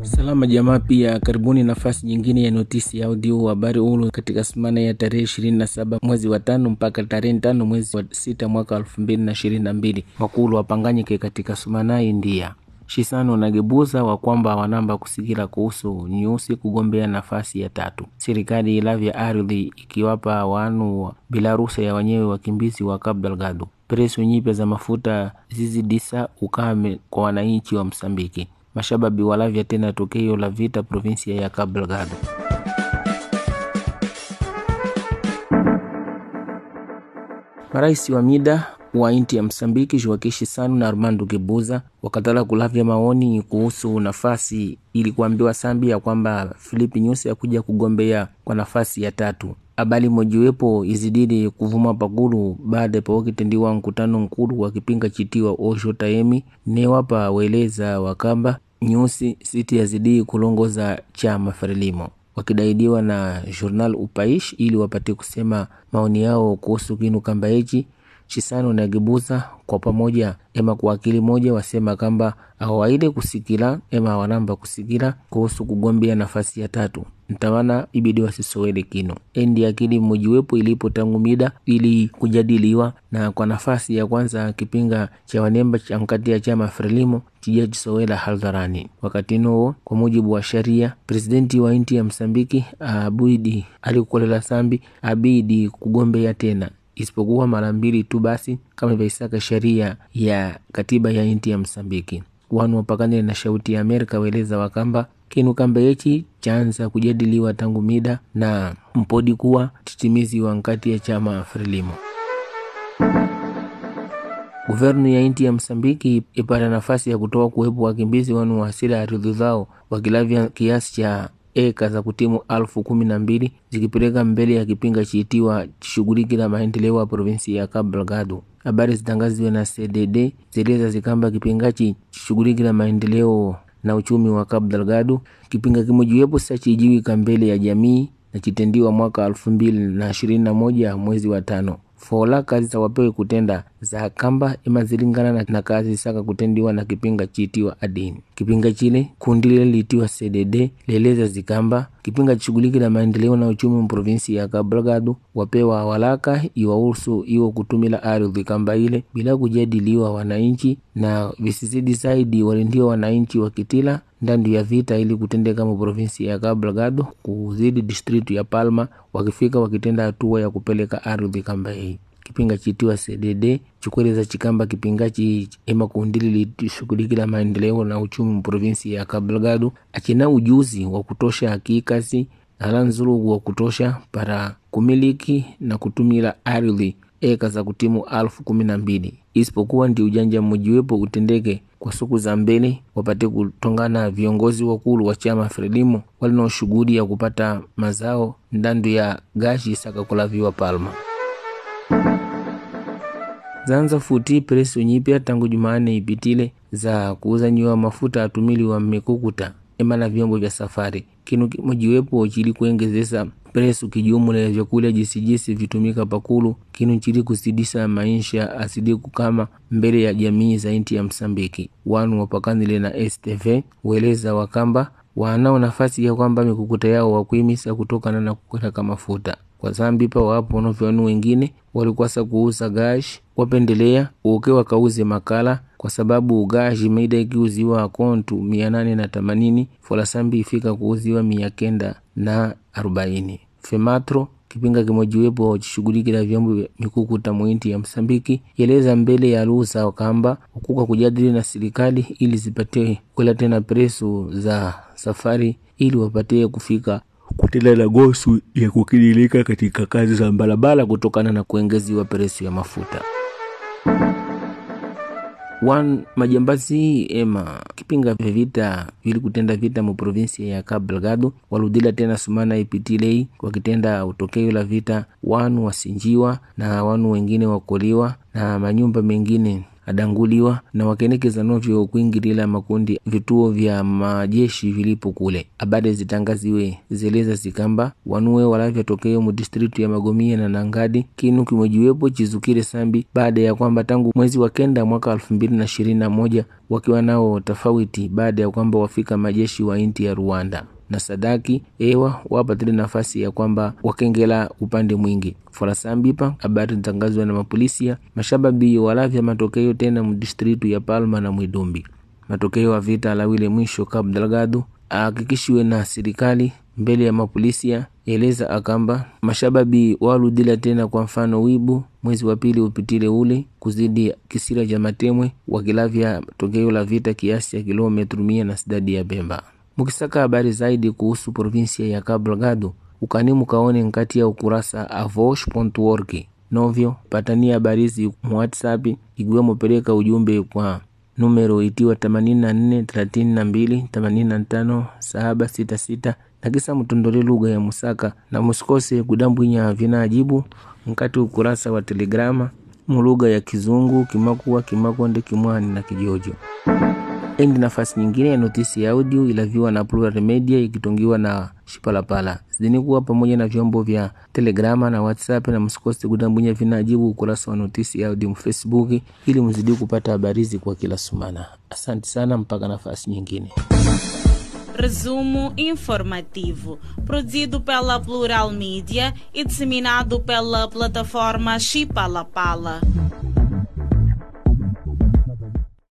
Salama jamaa, pia karibuni nafasi nyingine ya notisi ya audio habari huru katika semana ya tarehe ishirini na saba mwezi wa tano mpaka tarehe tano mwezi wa sita mwaka elfu mbili na ishirini na mbili wakulu wapanganyike katika sumana India Shisano na Gebuza wa kwamba wanamba kusikila kuhusu nyusi kugombea nafasi ya tatu. Serikali ilavya ardhi ikiwapa wanu bila ruhusa ya wenyewe wakimbizi wa Cabo Delgado. Presu nyipya za mafuta zizidisa ukame kwa wananchi wa Msambiki. Mashababi walavya tena tokeo la vita provinsia ya Cabo Delgado. Marais wa mida wa inti ya Msambiki Joaquim Chissano na Armando Gebuza wakatala kulavya maoni kuhusu nafasi ili kuambiwa Sambi ya kwamba Filipi Nyusi akuja kugombea kwa nafasi ya tatu. Habari mojiwepo izidili kuvuma pakulu baada pawakitendiwa mkutano mkulu wa kipinga chitiwa Osho Taemi newapa weleza wakamba Nyusi siti yazidi kulongoza chama Frelimo wakidaidiwa na Journal Upaish ili wapate kusema maoni yao kuhusu kinu kamba hichi Chisano na Gebuza kwa pamoja ema kwa akili moja wasema kamba awaile kusikila ema wanamba kusikila kuhusu kugombea nafasi ya tatu ntawana ibidi wasisowele kino endi akili mmojiwepo ilipo tangu mida ili kujadiliwa na kwa nafasi ya kwanza kipinga cha wanemba cha mkati ya chama Frelimo chija chisowela hadharani. Wakati nuo kwa mujibu wa sharia, presidenti wa inti ya Msambiki abidi alikukolela sambi abidi kugombea tena isipokuwa mara mbili tu basi, kama ivaisaka sheria ya katiba ya inti ya Msambiki. Wanu wapakane na shauti ya Amerika weleza wakamba kinu kamba yechi chanza kujadiliwa tangu mida na mpodi kuwa titimizi wa nkati ya chama Frelimo. Guvernu ya inti ya Msambiki ipata nafasi ya kutoa kuwepo wakimbizi wanu wa asili ardhi zao wakilavya kiasi cha eka za kutimu alfu kumi na mbili zikipeleka mbele ya kipinga chiitiwa chishughuliki la maendeleo ya provinsi ya Cabo Delgado. Habari zitangaziwe na CDD zeleza zikamba kipingachi chishughuliki la maendeleo na uchumi wa Cabo Delgado. Kipinga kimojiwepo sa chijiwika mbele ya jamii na chitendiwa mwaka elfu mbili na ishirini na moja mwezi wa tano fola kazi za wapewe kutenda za kamba ima zilingana na, na kazi saka kutendiwa na kipinga chiitiwa adini. Kipinga chile kundi lile liitiwa CDD leleza zikamba kipinga chishughuliki na maendeleo na uchumi mprovinsi ya Cabo Delgado wapewa walaka iwahusu iwo kutumila ardhi kamba ile bila kujadiliwa wananchi na visizidi zaidi walindiwa wananchi wakitila ndandu ya vita ili kutendeka mu provinsi ya Cabo Delgado kuzidi distritu ya Palma wakifika wakitenda hatua ya kupeleka ardhi kamba hii kipinga chitiwa CDD chikweleza chikamba kipingachi ema kundili litishughulikila maendeleo na uchumi mprovinsi ya Cabo Delgado achina ujuzi wa kutosha akikasi ala nzulugu wa kutosha para kumiliki na kutumila ardhi eka za kutimu alfu kumi na mbili isipokuwa ndi ujanja mmojiwepo utendeke kwa siku za mbele wapate kutongana viongozi wakulu wa chama Frelimo walina shughuli ya kupata mazao ndandu ya gashi sakakulaviwa Palma zanza futi presu nyipya tangu Jumanne ipitile za kuuza nyiwa mafuta atumili wa mikukuta ema na vyombo vya safari kinu kimojiwepo chili kuengezesa presu kijumula ya vyakula jisijisi vitumika pakulu kinu chili kusidisa maisha asidi kukama mbele ya jamii za inti ya Msambiki wanu wapakanile na STV weleza wakamba wanao nafasi ya kwamba mikukuta yao wakuimisa kutokana na kukweleka mafuta kwa zambi pa wapo wanovyanu wengine walikwasa kuuza gashi wapendelea uke wakauze makala kwa sababu gashi meida ikiuziwa kontu mia nane na themanini folasambi ifika kuuziwa mia kenda na arobaini fematro kipinga kimojiwepo chishughulikila vyombo mikukuta mwinti ya Msambiki yeleza mbele ya ruhusa kamba ukuka kujadili na serikali ili zipate kwela tena presu za safari ili wapatie kufika kutenda na gosu ya kukidilika katika kazi za barabara kutokana na kuengeziwa presu ya mafuta wan majambazi ema kipinga vya vita vili kutenda vita mu provinsi ya Cabo Delgado waludila tena sumana ipitilei wakitenda utokeo la vita wanu wasinjiwa na wanu wengine wakoliwa na manyumba mengine adanguliwa na wakenekeza novyo kuingilila makundi vituo vya majeshi vilipo kule. Habari zitangaziwe zeleza zikamba wanuwe walavya tokeo mu distritu ya Magomia na Nangadi kinu kimwejiwepo chizukire sambi baada ya kwamba tangu mwezi wa kenda mwaka elfu mbili na ishirini na moja wakiwa nao tofauti baada ya kwamba wafika majeshi wa inti ya Rwanda na sadaki ewa wapatile nafasi ya kwamba wakengela upande mwingi forasambipa habari zitangazwa na mapolisia mashababi walavya matokeo tena mdistritu ya Palma na Mwidumbi matokeo ya vita alawile mwisho Cabo Delgado ahakikishiwe na serikali mbele ya mapolisia eleza akamba mashababi waludila tena kwa mfano wibu mwezi wa pili upitile ule kuzidi kisira cha matemwe wakilavya tokeo la vita kiasi ya kilometru mia na sidadi ya Bemba mukisaka habari zaidi kuhusu provinsia ya Cabo Delgado ukani mukaone nkati ya ukurasa avosh.org novyo patania habarizi mu WhatsApp ikiwemo peleka ujumbe kwa numero itiwa 84 32 85 766 na kisa mutondole lugha ya Musaka na musikose kudambwinya vinaajibu nkati ukurasa wa Telegrama mu lugha ya Kizungu, Kimakua, Kimakonde, Kimwani na Kijojo. Endi nafasi nyingine ya notisi ya audio ilaviwa na Plural Media ikitongiwa na Shipalapala. Zidini kuwa pamoja na vyombo vya Telegrama na WhatsApp na msikose kudambunya vinajibu ukurasa wa notisi ya audio Facebook ili mzidi kupata habarizi kwa kila sumana. Asante sana, mpaka nafasi nyingine. Resumo informativo, produzido pela Plural Mídia e disseminado pela plataforma Chipalapala.